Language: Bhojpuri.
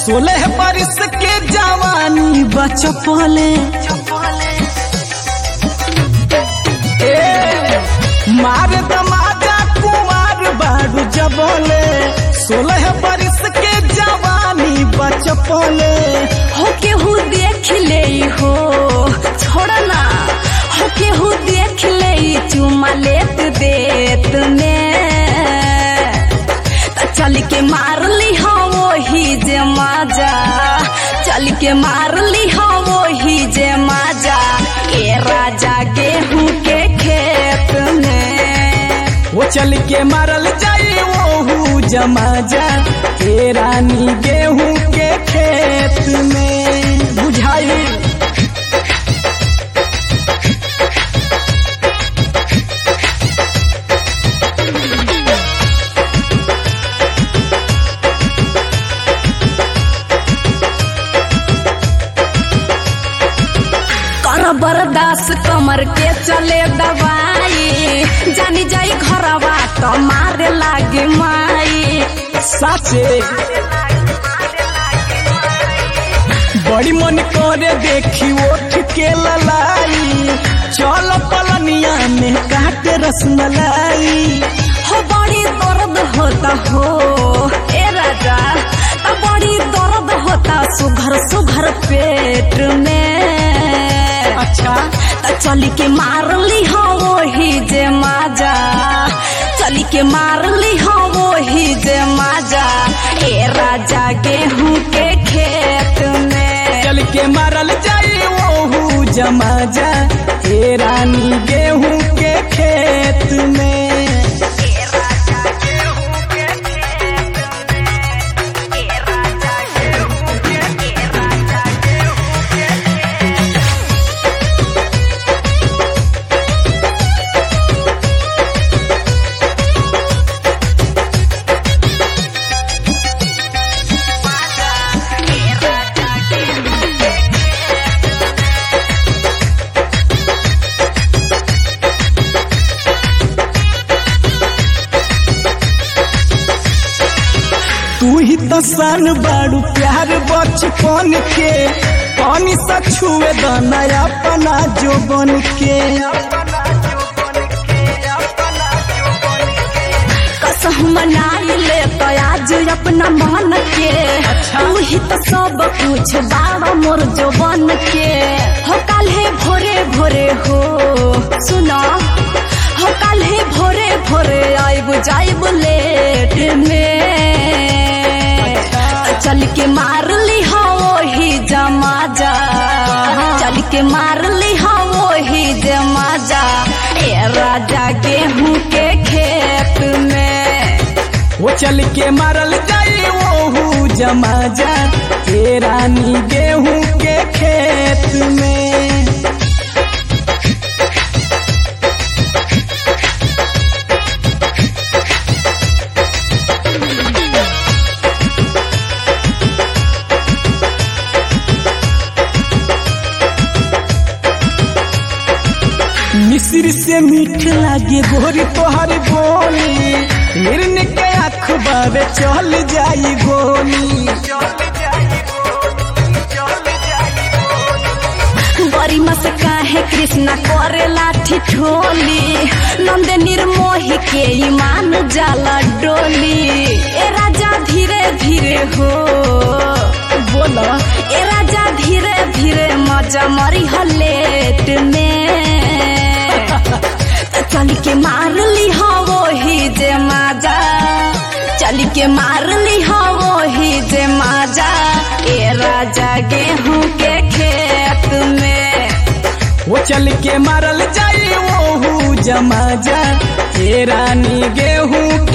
सोलह बरिस के जवानी बचपले ए, मार दमाजा कुमार बारू जबले सोलह बरिस के जवानी बचपले हो केहू देख ले हो छोड़ ना हो केहू देख ले चुमा लेत देत में त चल के मार ली हो वही जे माजा चल के मार ली हो वही जे माजा ए राजा गेहूं के खेत में वो चल के मारल जाई ओहू जमा जा ए रानी गेहूं के खेत में बुझाई कर बर्दाश्त कमर के चले दवाई जानी जाई घरवा तो मारे लागे माई साचे बड़ी मन करे देखी ओठ के ललाई चल पलनिया में काट रसमलाई हो बड़ी दर्द होता हो ए राजा तो बड़ी दर्द होता सुघर सुघर पेट में अच्छा त चली के मार ली हो वही जे माजा चली के मार ली हो वही जे माजा ए राजा गेहूं के खेत में चल के मारल जाई ओहू जमा जा ए रानी गेहूं के खेत में तू ही तो सन बाड़ू प्यार बचपन के पानी सा छुए दाना अपना जो बन के कसम मनाई ले तो आज अपना मन के तू ही तो सब कुछ बाबा मोर जो बन के हो कल है भोरे भोरे हो सुनो हो कल है भोरे भोरे आइब जाइब लेट में चल के मार ली हो वही जमा जा चल के मार ली हो वही जमा जा ए राजा गेहूं के खेत में वो चल के मारल जाई ओहू जमा जा ए रानी गेहूं के खेत में मिस्र से मीठ लागे गोरी तोहर बोली हिरन के अखबार चल जाई गोली गरिमा से काहे कृष्णा करे लाठी ठोली नंद निर्मोही के ईमान जाला डोली ए राजा धीरे धीरे हो बोलो ए राजा धीरे धीरे मजा मरी हलेट में त चल के मार ली हो वही जे माजा चल के मार ली हो वही जे माजा ए राजा गेहूं के खेत में वो चल के मारल जाई ओहू जमा जा ए रानी गेहूं